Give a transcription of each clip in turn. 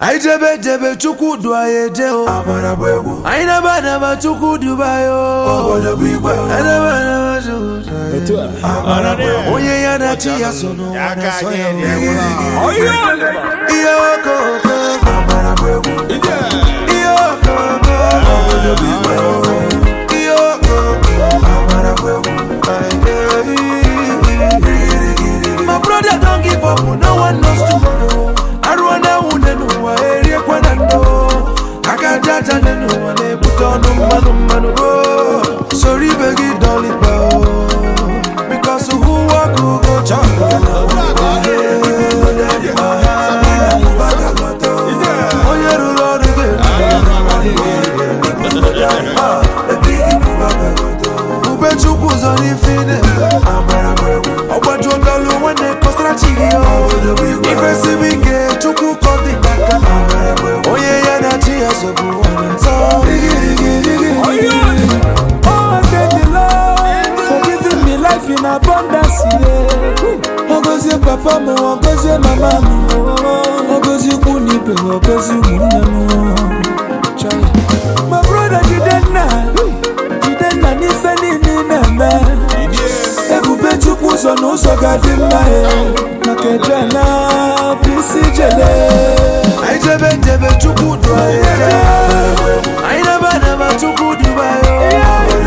anyị jebe jebe chukwu du anyị eje o Amara bụ egwu anyị naba naba chukwu duba anyị o obodo bụ igwe anyị naba naba chukwu du anyị Otu a. Amara bụ egwu onye ya na chi ya so n'ụwa na-asọ ya o. ihe okoko Amara bụ egwu ihe okoko obodo bụ igwe ihe okoko Amara bụ egwu My brother don't give up, no one knows tomorrow. Arụọna nwunye n'ụwa eriekwa na ndụ aka aja aja nye n'ụwa na-ebute ọnụ mmanụ mmanụ o soro ibe gị dọlịba o because who walk who go chop onye rụrụ ọrụ ga-eru ube chukwu ụzọ n'ife ị na-eme Amara bụ egwu ọgbaju ọdọlụ nwanne kọsara chi gị o ifesibi ike chukwu kọ dị n'aka onye ya na chi ya sobu nsọ Oh, thank the Lord for giving me life in abundance. Yeah. Ogozie papa m, ogozie mama m, ogozie ikwu na ibe, ogozie ụmụnne m. Chai. My brother Jidenna, Jidenna n'ife niile ị na-eme. Ebube Chukwu ụzọ na ụzọ ga-adị mma eh. maka eje na bụ isi jele. anyị jebe jebe chukwu du anyị eje anyị naba naba chukwu duba ya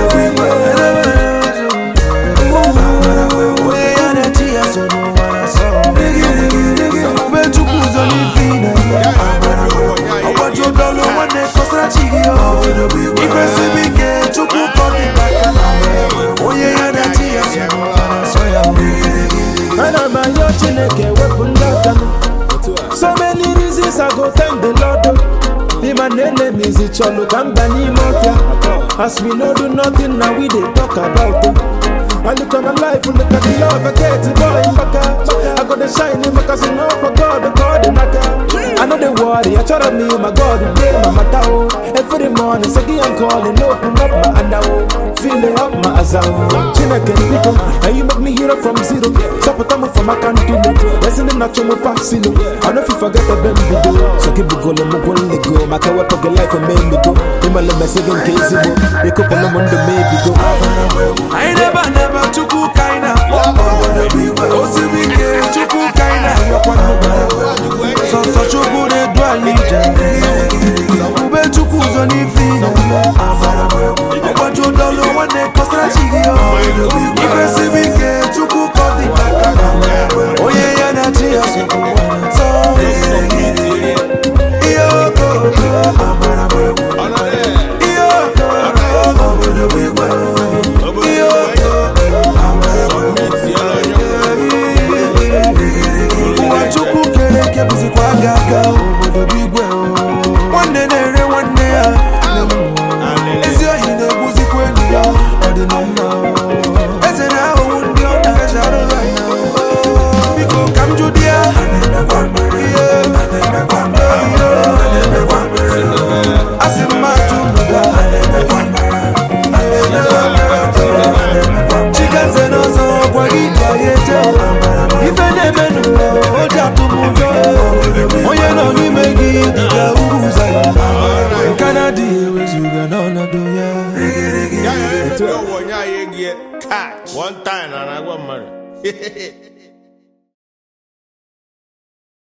onye ya na chi ya so n'ụwa na sọ ube chukwu ụzọ n'ife ị na-eme ọgbaju ọdọlụ nwanne kọsara chi gị o ifesibi ike chukwu kọ dị n'aka onye ya na chi ya so n'ụwa na sọ ya Ana m ayọ Chineke wepụ ndọta m So many reasons I go thank the Lord oh. The man enemies it chọlụ ka mba n'ime ọfịa As we no do nothing now we dey talk about it I look at my life, look at the love I get, boy, baka I got the shine, because I know my God, the God, the naka I know the worry, I try to me, my God, the day, my mata, oh Every morning, say, I'm calling, open up my under, oh Feeling up my azam Chineke niko, and you make me hero from zero Support me from my canteen, Listen to natural my fascino I know if you forget the baby do So keep it going, I'm going to go My kawa poke life and make me go Ima le message in case you go You could put them on the maybe go anyị naba naba chukwu ka anyị na-akpọ osiri ike chukwu ka anyị na-ayọkwa sọsọ chukwu na-edu anyị ije ube chukwu ụzọ n'ife ị na-eme ọgbaju ọdọlụ nwanne kọsara chi gị o ifesibi ike chukwu ka ọ dị n'aka onye ya na chi ya so nsọ ihe okoko ihe okoko ihe ụwa chukwu kere eke bụzikwa aga aga obodo bụ igwe o. nwanne na-ere nwanne ya ezi ohi na-egbuzikwa enyi ya ọ dị na mma o. eze na-ahụhụ ndị ọ na-eche arụrụ anya o. biko ka m jụ di ya ihe a sị m ma jụ mụga chikenze n'ọzọ ọkwa gị ka ya eje ife na-eme n'ụwa o ji atụ m ụjọ onye nọ n'ime gị dịka uru ụzọ ya nke na-adịghị ewezuga n'ọnọdụ ya Ya ya ya, onye anyị egie catch one time na na-agwa mmadụ